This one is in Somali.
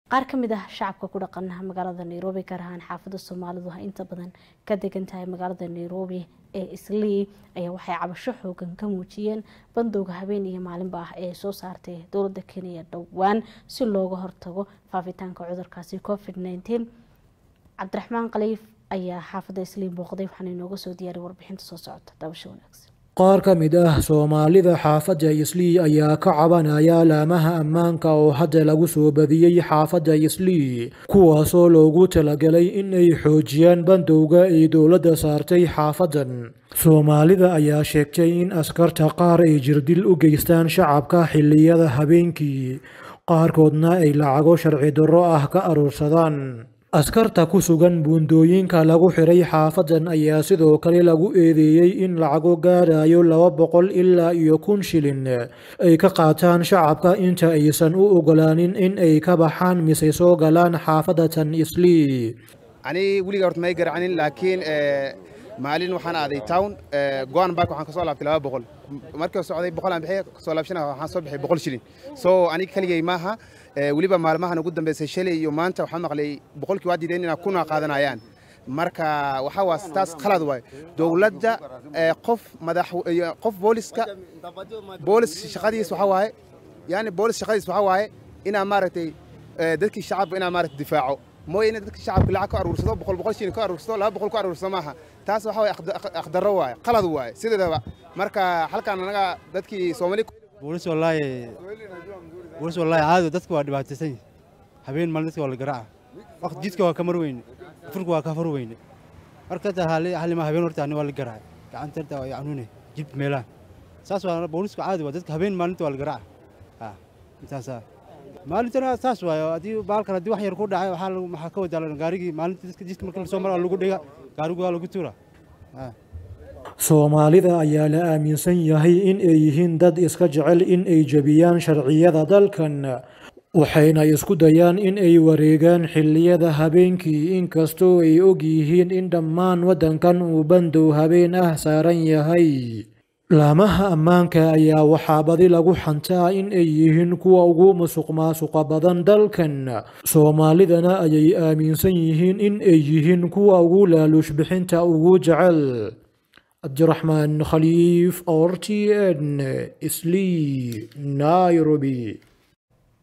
qaar ka mid ah shacabka ku dhaqan magaalada nairobi gaar ahaan xaafada soomaalidu inta badan ka degan tahay magaalada nairobi ee islii ayaa waxay cabasho xoogan ka muujiyeen bandowga habeen iyo maalinba ah ee soo saartay dowlada kenya dhowaan si looga hortago faafitaanka cudurkaasi covid nteen cabdiraxmaan khaliif ayaa xaafada islii booqday waxaana inooga soo diyaaray warbixinta soo socota dabasho wanaagsan qaar ka mid ah soomaalida xaafadda islii ayaa ka cabanaya laamaha ammaanka oo hadda lagu soo badiyey xaafadda islii kuwaasoo loogu talagalay in ay xoojiyaan bandowga ay dowladda saartay xaafaddan soomaalida ayaa sheegtay in askarta qaar ay jirdil u geystaan shacabka xilliyada habeenkii qaarkoodna ay lacago sharci darro ah ka aruursadaan askarta ku sugan buundooyinka lagu xiray xaafadan ayaa sidoo kale lagu eedeeyey in lacago gaarayo laba boqol ilaa iyo kun shilin ay ka qaataan shacabka inta aysan u ogolaanin in ay ka baxaan mise soo galaan xaafadatan islii ani weliga horta may garacanin laakiin maalin waxaan aaday town goan bark waxaan kasoo laabtay laba boqol markii socday boqol aan bixiya kasoo laabshana waxaan soo bixiyay boqol shilin so aniga keligay maaha weliba maalmahan ugu dambeysay shalay iyo maanta waxaan maqlay boqolkii waa diideen inaa kuna qaadanayaan marka waxaa waa taas khalad waay dowladda qof madax qof booliska boolis shaqadiis waxaa waaye yani boolis shaqadiis waxaa waaye inaa maaragtay dadkii shacabka inaa maaragtay difaaco mooye ina dadka shacabka lacag ka aruursado boqol boqol shilin ka aruursado laba boqol ka aruursado maaha taas waxa waaye akhdarro waaye qalad waaye sideedaba marka halkaan anaga dadkii soomaali boolis wallaahi boolis wallaahi caadi dadka waa dhibaataysan habeen maalin dadka waa la garaaca waqti jidka waa ka mar weyne furka waa ka far weyne marka ta halima habeen horta ani waa la garaacay gacanta horta waa canuune jib meelaha saas waa booliska caadi waa dadka habeen maalinta waa la garaaca intaasa maalintana saas waayo haddii baalkan haddii wax yar ku dhacay waxaa maxaa ka wadaa gaarigii maalinta dadka jidka marka lasoo mara lagu dhiga gaarigu waa lagu tuura soomaalida ayaa la aaminsan yahay in ay yihiin dad iska jecel in ay jebiyaan sharciyada dalkan waxayna isku dayaan in ay wareegaan xilliyada habeenkii inkastoo ay og yihiin in dhammaan waddankan uu bandow habeen ah saaran yahay laamaha ammaanka ayaa waxaa badi lagu xantaa in ay yihiin kuwa ugu musuq maasuqa badan dalkan soomaalidana ayay aaminsan yihiin in ay yihiin kuwa ugu laaluush bixinta ugu jecel cabdiraxmaan khaliif r t n sli nairobi